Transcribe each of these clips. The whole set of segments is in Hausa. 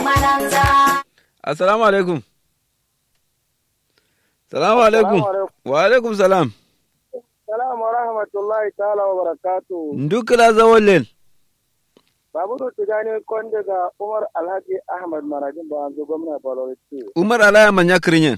assalamu alaikum salamu alaikum wa alaikum salam Salam wa rahmatullahi ta'ala wa barakatu. ndukila zawolel Babu da tugani kon daga Umar Alhaji Ahmad Marajin ba an zo gwamna Balori ce. umar alaya manya kirinyen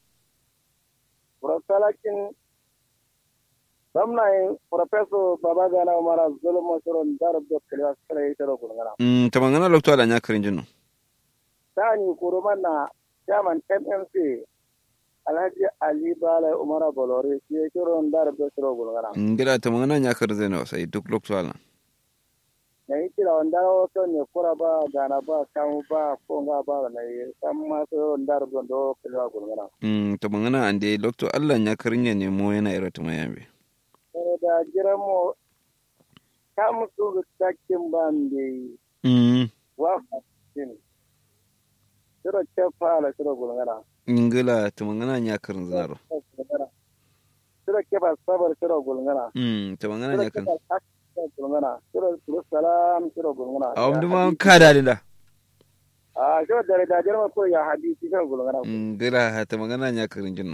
Burasalakin gwamnayin Professor Babagana Umar Zulum Masuron Darab da Kiliya Sura yi tara gulgana. mm tamangana lokto ala nya kirinjin no Sani kuruman na Chairman MMC Alhaji Ali Bala Umar Balori shi ya kiro Darab da Sura gulgana. ngira tamangana nya kirinjin no sai duk lokto ala Na yi kira wanda wato ne kura ba gana ba kamu ba konga ba na yi san masu Darab da Kiliya gulgana. mm tamangana ande lokto ala nya kirinyen ne mo yana ira tumayambe da jiran mu ta musu rikakken ban da yi mm wa fasin shiro ce fara shiro gulgara ngila tamangana nya kirinjin zaro shiro ke ba sabar shiro gulgara mm tamangana shiro nya ke kirin ba shiro gulgara shiro shiro salam shiro gulgara awam duma kada da a shiro da da jiran ko ya hadisi shiro gulgara ngila tamangana nya kirinjin no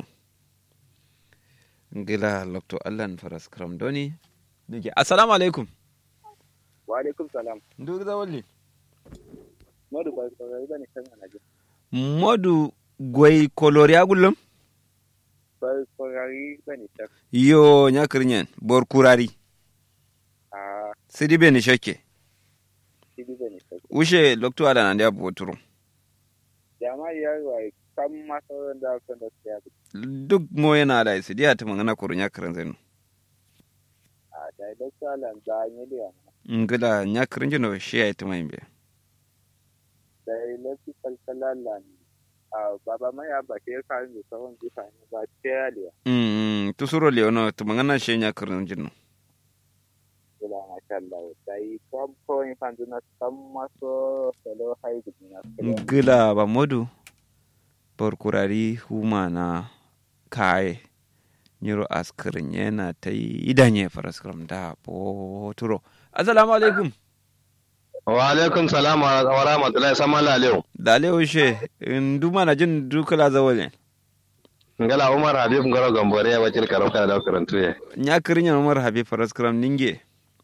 ngila lokto ala faras kram doni dike assalamu alaikum wa alaikum salam nduk zawolli modu ba ko ga ibani kan anaje modu goy kolori agullum ba ko ga ibani tak yo nya kirinyen bor kurari a sidi be ni shokke sidi bani tak ushe lokto ala nan dia boturo jama'a ya wa kan maso da kan da ya duk mo yana da sidi ya ta mangana kuru nya kirin zenu a da da salan da ne da ngila nya kirin jino shi ya ta mayimbe da lafi kalkalalan a baba mai ya ba ke kan da sahun bisa ne ba ce ya liya mm tusuro le ono ta mangana shi nya kirin jino kula na kallah da yi kom ko in fan duna sam maso salo hai gudina ngila ba modu bor kurari huma na kaye nyiro askirin yana ta yi idanye faras kram da boturo assalamu alaikum wa alaikum salam wa rahmatullahi sama lalew dale ushe nduma na jin dukala zawole ngala umar habib ngoro gambore ya bacir karo kana da karantu ye nya kirin umar habib faras kram ninge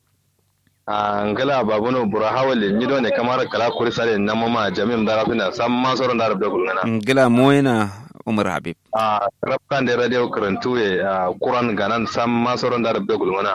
a ngala babuno bura hawale nyido ne kamar kala kuri sare na mama jamim dara fina sam ma soron da rabbe gulngana ngila moyena umar habib a rabkan da radio karantu ye a kuran ganan sam ma soron da rabbe gulngana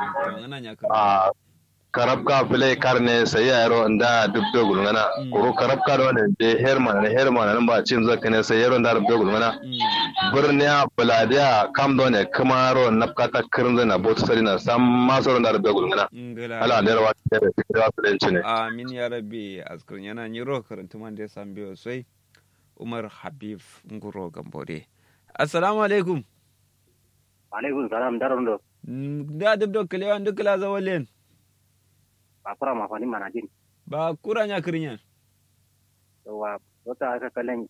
a karabka file karne sai yaro nda dubbe gulngana kuro karabka do ne de herman ne herman nan ba cin zaka ne sai yaro nda rabbe gulngana birniya buladiya kam do ne kamaro napkata kirnze na botu sari na sam masoro na rabbe gulngana ala da rawa da da filenci ne amin ya rabbi askun yana nyiro karanta man da san biyo sai umar habib nguro gambore assalamu alaikum alaikum salam daron do da dubdo kalewa ndukala zawalen ba fara ma fani mana jin ba kura nya kirin wa wata aka kallon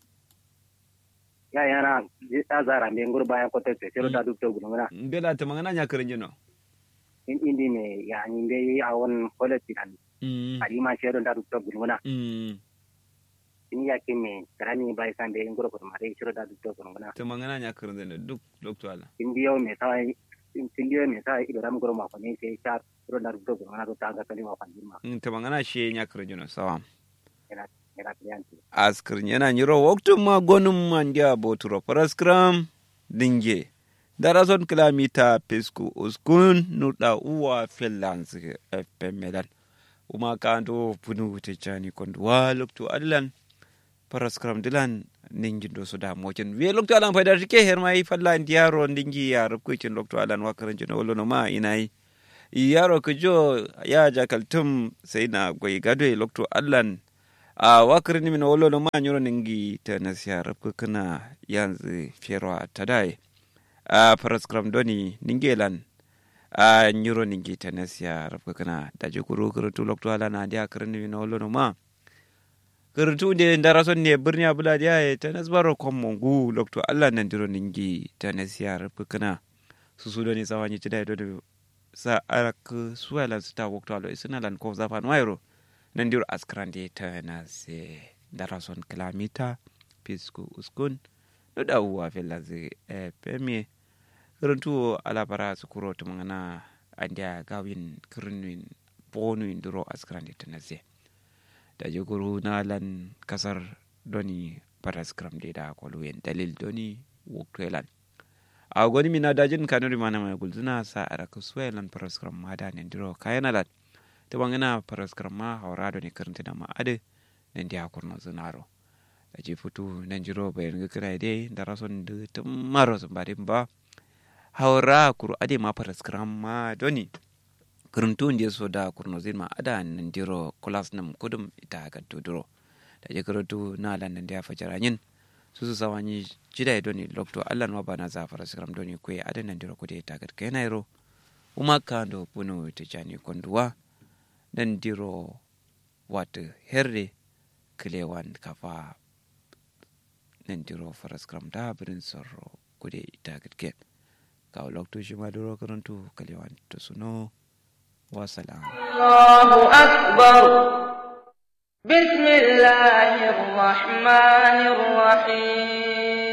ya yana ya zara me ngur bayan ko tete sero da duk to gulungana ngela ta mangana nya kirin jino in indi me ya ni be a won quality kan mm ari ma sero da duk to gulungana mm in ya ke me karani bai san be ngur ko ma dai sero da duk to gulungana ta mangana nya kirin jino duk doctor ala in biyo me sai in biyo me sai ido ram ngur ma ko ne sai sha sero da duk to gulungana to ta ga kali ma fan ma Mm, ta mangana shi nya kirin jino sawa ina ina kliyanti askirin yana nyiro waktun ma gonum mandia boturo paraskram dinge darason kilomita pisku uskun nuda uwa finlands fmlan uma kanto punu tejani kondu wa loktu adlan paraskram dilan ningi do so da mokin we loktu alan faida tike hermai falla ndiaro ndingi ya rubkucin loktu alan wakaran jino wolo ma inai yaro kujo ya jakaltum sai na gwai gado loktu adlan a wakar ni mina wolo ma nyoro ningi ta na siyara kana yanzu fiyarwa ta dai a paraskram doni ningelan a nyoro ningi ta na siyara kana da je kuro kurutu lokto ala na dia karin ni mina wolo ma kurutu de ndara son ne birni abula dia e ta na zbaro kom mongu lokto alla nan diro ningi ta na siyara kana su su doni sawanyi tidai do sa arak suwalan su ta wakto alo isina lan ko zafan wairo nan dir askrande ta na se darason kilamita pisku uskun no da uwa fella ze e pemie kiruntu alabara sukuro tumangana andia gawin kirunwin bonuin duro askrande ta na se da jiguru na lan kasar doni paraskram de da koluyen dalil doni wukwelan a goni mina dajin kanuri mana mai gulzuna sa a raka suwelan paraskram ma da nendiro kayanalat ta bangana paraskram ma haura doni karanta da ma'ade nan dia kurno zunaro da ji futu nan jiro bayan ga kira dai da rason da tumaro sun badin ba haura kuru ade ma paraskram ma doni kuruntu ndiye so da kurno zin ma ada nan diro kulas nam kudum ita ga tuduro da je kuruntu na lan nan dia fajaranyin su su sawanyi jida doni lokto allah no bana za paraskram doni kwe ada nan diro kude ita ga kenairo uma kando puno tijani konduwa nan diro wata herre kilewan kafa nan diro faraskram da birin sorro kude ita gatke ka lokto shi ma diro karantu kilewan to suno wasalam الله أكبر بسم الله الرحمن الرحيم